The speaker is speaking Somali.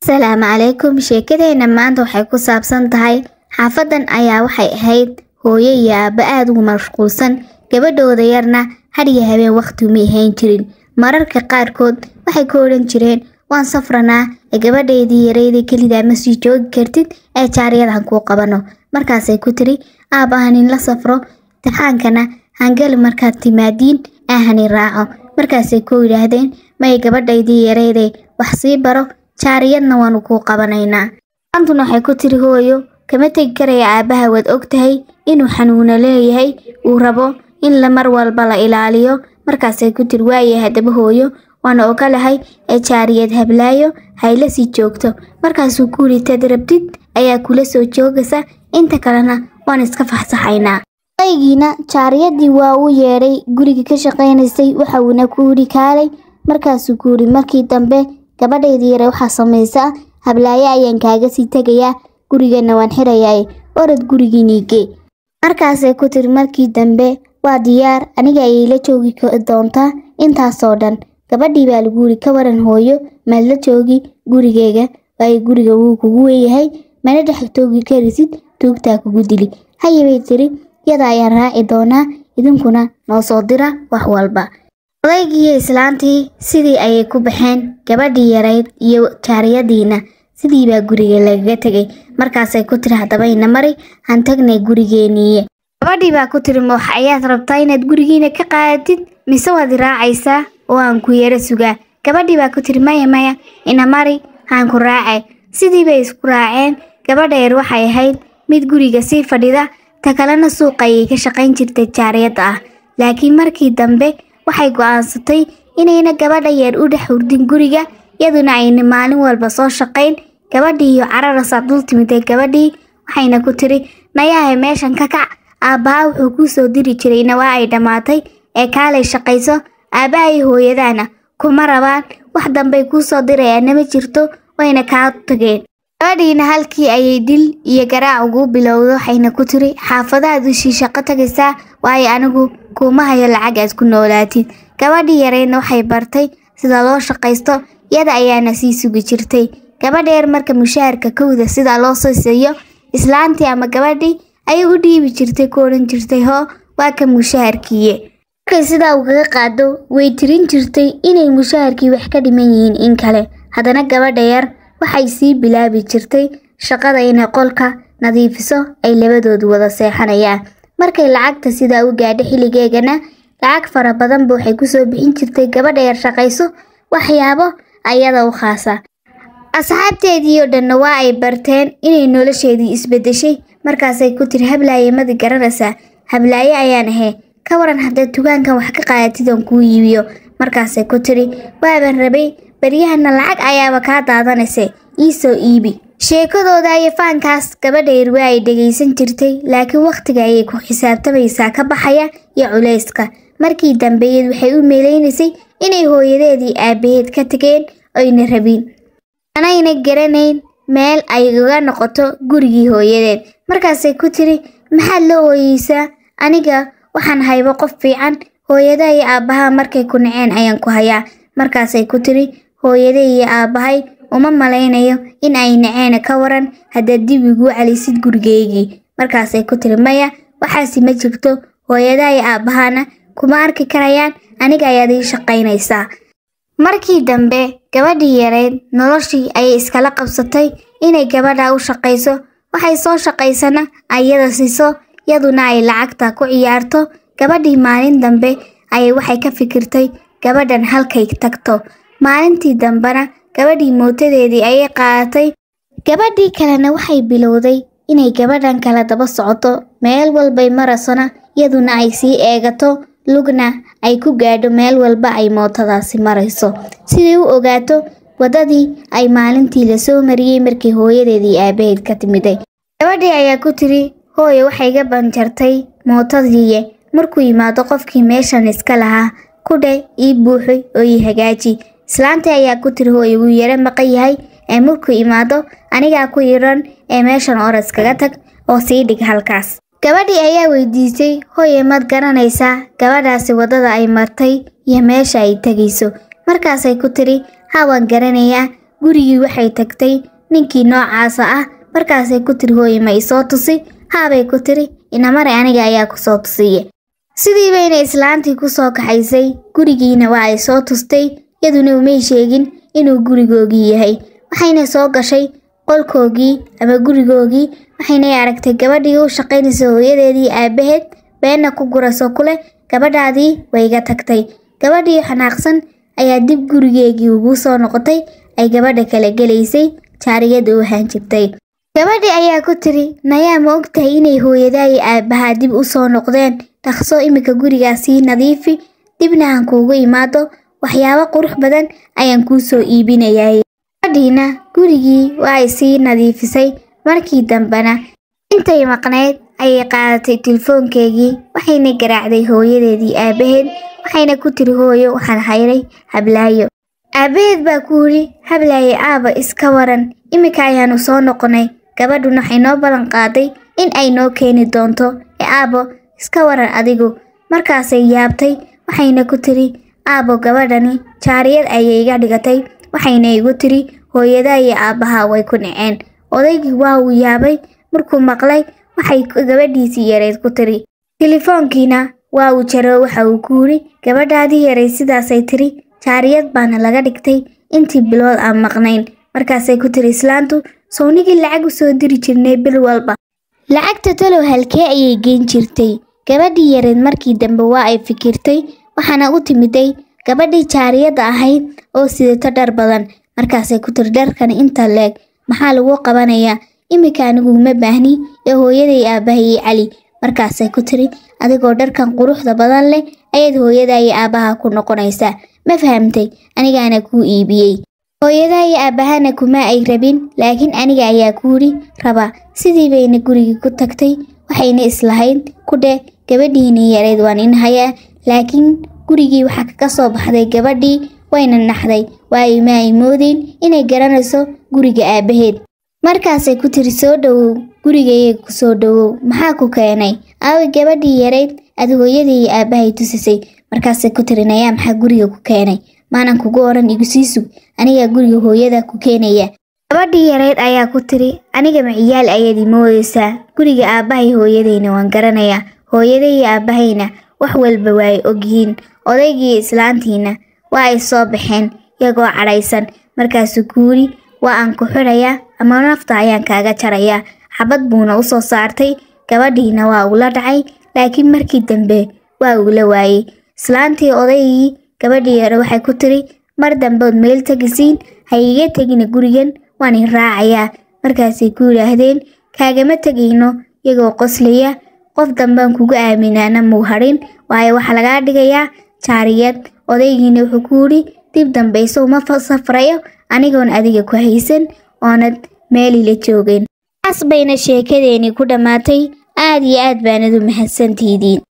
asalaamu calaykum sheekadeenna maanta waxay ku saabsan tahay xaafadan ayaa waxay ahayd hooyo iyo aabba aada ugu mashquulsan gabadhooda yarna hadhiyo habeen wakhti uma ahayn jirin mararka qaarkood waxay ku odhan jireen waan safranaa ee gabadhaydii yarayda kelidaa ma sii joogi kartid ee jaariyadahan kuu qabano markaasay ku tiri aabbahanin la safro imtixaankana hangali markaad timaadiin ahanin raaco markaasay ku yidhaahdeen may gabadhaydii yarayday wax sii baro jaariyadna waanu kuu qabanaynaa maantuna waxay ku tiri hooyo kama tegi karaya aabbaha waad og tahay inuu xanuuno leeyahay uu rabo in la mar walba la ilaaliyo markaasay ku tiri waaya haddaba hooyo waana ogolahay ee jaariyad hablaayo hayla sii joogto markaasuu ku yidhi tad rabtid ayaa kula soo joogaysa inta kalena waan iska faxsaxaynaa aygiina jaariyadii waa uu yeedhay guriga ka shaqaynaysay waxa uuna ku yidhi kaalay markaasuu ku yidhi markii dambe gabadhaydii yare waxaa samaysaa hablaayo ayaan kaaga sii tegayaa gurigana waan xirayaa orad gurigiiniigee markaasay ku tiri markii dambe waa diyaar aniga ayay la joogi doontaa intaasoo dhan gabadhii baa lagu yidhi ka waran hooyo maad la joogi gurigeyga waayo guriga wuu kugu weeyahay mana dhex toogi karisid tuugtaa kugu dili haye bay tiri yada ayaan raaci doonaa idinkuna noo soo dira wax walba odaygiiyo islaantii sidii ayay ku baxeen gabadhii yarayd iyo jaariyadiina sidii baa guriga lagaga tegay markaasay ku tiri haddaba ina mari han tagnay gurigeeniiye gabadhii baa ku tiri ma wax ayaad rabtaa inaad gurigiina ka qaadatid mise waad raacaysaa oo aan ku yaro sugaa gabadhii baa ku tiri maya maya ina mari haan ku raacay sidii bay isku raaceen gabadha yar waxay ahayd mid guriga sii fadhida ta kalena suuqa ayay ka shaqayn jirtay jaariyadda ah laakiin markii dambe waxay go'aansatay inayna gabadha yar u dhex hurdin guriga iyaduna ayna maalin walba soo shaqayn gabadhii iyo cararasaa dul timiday gabadhii waxayna ku tiri nayahay meeshan ka kac aabbaha wuxuu kuu soo diri jirayna waa ay dhammaatay ee kaalay shaqayso aabbaha iyo hooyadaana kuma rabaan wax dambay kuu soo dirayaana ma jirto wayna kaa tageen gabadhiina halkii ayay dil iyo garaac ugu bilowdo waxayna ku tiri xaafadaha dushii shaqo tagaysaa waayo anigu kuuma hayo lacag aad ku noolaatid gabadhii yareydna waxay bartay sida loo shaqaysto iyada ayaana sii sugi jirtay gabadha yar marka mushaharka kowda sida loo siisayo islaantii ama gabadhii ayay u dhiibi jirtay ku odhan jirtay hoo waa ka mushaharkiiye markay sidaa ugaga qaado way tirin jirtay inay mushaharkii wax ka dhiman yihiin in kale haddana gabadha yar waxay sii bilaabi jirtay shaqada inay qolka nadiifiso ay labadoodu wada seexanayaan markay lacagta sidaa u gaadho xilligeegana lacag fara badanba waxay kusoo bixin jirtay gabadha yar shaqayso waxyaabo ayada u khaasa asxaabteedii oo dhanna waa ay barteen inay nolosheedii isbeddeshay markaasay ku tiri hablaaye madi garanaysaa hablaaye ayaan ahee ka waran haddaad dugaankan wax ka qaadatidan kuu iibiyo markaasay ku tiri waaban rabay baryahana lacag ayaaba kaa daadanayse ii soo iibi sheekadooda iyo faankaas gabadha yar waa ay dhegaysan jirtay laakiin wakhtiga ayay ku xisaabtamaysaa ka baxaya iyo culayska markii dambeeyad waxay u meeleynaysay inay hooyadeedii aabbaheed ka tageen oyna rabin anayna garanayn meel ay uga noqoto gurigii hooyadeed markaasay ku tiri maxaad la ooyeysaa aniga waxaan haybo qof fiican hooyada iyo aabbaha markay ku naceen ayaan ku hayaa markaasay ku tiri hooyada iyo aabbahay uma malaynayo in ay naceena ka waran haddaad dib iguu celisid gurigeygii markaasay ku tiri maya waxaasi ma jirto hooyada iyo aabbahana kuma arki karayaan aniga ayaad ii shaqaynaysaa markii dambe gabadhii yareyd noloshii ayay iskala qabsatay inay gabadha u shaqayso waxay soo shaqaysana ayada siiso yaduna ay lacagta ku ciyaarto gabadhii maalin dambe ayay waxay ka fikirtay gabadhan halkay tagto maalintii dambena gabadhii mootadeedii ayay qaadatay gabadhii kalena waxay bilowday inay gabadhan kala daba socoto meel walbay marasona yaduna ay sii eegato lugna ay ku gaadho meel walba ay mootadaasi marayso siday u ogaato waddadii ay maalintii la soo mariyey markii hooyadeedii aabbaheed ka timiday gabadhii ayaa ku tiri hooye waxay ga banjartay mootadiiye markuu yimaado qofkii meeshan iska lahaa kudhe ii buuxoy oo ii hagaaji islaantii ayaa ku tiri hooye wuu yaro maqan yahay ee markuu imaado anigaa ku yidhan ee meeshan oras kaga tag oo sii dhig halkaas gabadhii ayaa weydiisay hooye maad garanaysaa gabadhaasi waddada ay martay iyo meesha ay tegayso markaasay ku tiri haa waan garanayaa gurigii waxay tagtay ninkii noocaasa ah markaasay ku tiri hooye ma isoo tusi haabay ku tiri inamare aniga ayaa ku soo tusiya sidii bayna islaantii ku soo kaxaysay gurigiina waa ay soo tustay yaduna umay sheegin inuu gurigoogii yahay waxayna soo gashay qolkoogii ama gurigoogii waxaynay aragtay gabadhii u shaqaynaysa hooyadeedii aabbaheed beenna ku guraso ku leh gabadhaadii wayga tagtay gabadhii xanaaqsan ayaa dib gurigeegii ugu soo noqotay ay gabadha kala gelaysay jaariyada u ahaan jirtay gabadhii ayaa ku tiri nayaa ma ogtahay inay hooyadaayi aabbahaa dib u soo noqdeen dhaqso iminka gurigaas sii nadiifi dibna aan kuugu imaado waxyaabo qurux badan ayaan kuu soo iibinayay gabadhiina gurigii waa ay sii nadiifisay markii dambena intay maqnayd ayay qaadatay telefoonkeygii waxayna garaacday hooyadeedii aabbaheed waxayna ku tiri hooyo waxaan hayray hablaayo aabbaheed baa ku yidhi hablaaye aaba iska waran iminka ayaanu soo noqonay gabadhuna waxay noo ballan qaaday in ay noo keeni doonto ee aabo iska waran adigu markaasay yaabtay waxayna ku tiri aabo gabadhani jaariyad ayay iga dhigatay waxayna igu tiri hooyadaa iyo aabbahaa way ku dhaceen odaygii waa uu yaabay markuu maqlay waxay gabadhiisii yareyd ku tiri telefoonkiina waa uu jaro waxa uu ku yidhi gabadhaadii yaray sidaasay tiri jaariyad baana laga dhigtay intii bilood aan maqnayn markaasay ku tiri islaantu sownigii lacag u soo diri jirnay bil walba lacagta talow halkee ayay geyn jirtay gabadhii yareed markii dambe waa ay fikirtay waxaana u timiday gabadhii jaariyadda ahayd oo sidato dhar badan markaasay ku tiri dharkan inta leeg maxaa lagu qabanayaa iminka anigu uma baahni ee hooyaday aabbahay iyo cali markaasay ku tiri adigoo dharkan quruxda badan leh ayaad hooyadaa iyo aabbaha ku noqonaysaa ma fahamtay anigaana kuu iibiyey hooyadaa iyo aabbahana kuma ay rabin laakiin aniga ayaa ku yidhi raba sidii bayna gurigii ku tagtay waxayna islahayd ku dheh gabadhiinii yareyd waan in hayaa laakiin gurigii waxaa kaga soo baxday gabadhii wayna naxday waayo ma ay moodeen inay garanayso guriga aabbaheed markaasay ku tiri soo dhowow gurigayga ku soo dhowow maxaa ku keenay aawi gabadhii yareyd aad hooyadii iyo aabbahay tusisay markaasay ku tiri nayaa maxaa guriga ku keenay maanan kugu odhan igu sii sug anigaa guriga hooyada ku keenaya gabadhii yareyd ayaa ku tiri aniga maciyaal ayaad imoodaysaa guriga aabbahay hooyadayna waan garanayaa hooyaday iyo aabbahayna wax walba waa ay ogyihiin odaygii islaantiina waa ay soo baxeen iyagoo cadhaysan markaasuu ku yidhi waa aan ku xidhayaa ama nafta ayaan kaaga jarayaa xabad buuna u soo saartay gabadhiina waa ula dhacay laakiin markii dambe waa uula waayey islaantii odaygii gabadhii yare waxay ku tiri mar dambeod meel tegisiin ha iiga tegina gurigan waan i raacayaa markaasay ku yidhaahdeen kaagama tegayno iyagoo qoslaya qof dambaan kugu aaminaana muu hadhin waayo waxaa lagaa dhigayaa jaariyad odaygiina wuxuu ku yidhi dib dambayso uma safrayo anigoon adiga ku haysan oonad meelila joogeen taas bayna sheekadeennii ku dhammaatay aad iyo aad baanad u mahadsantihidiin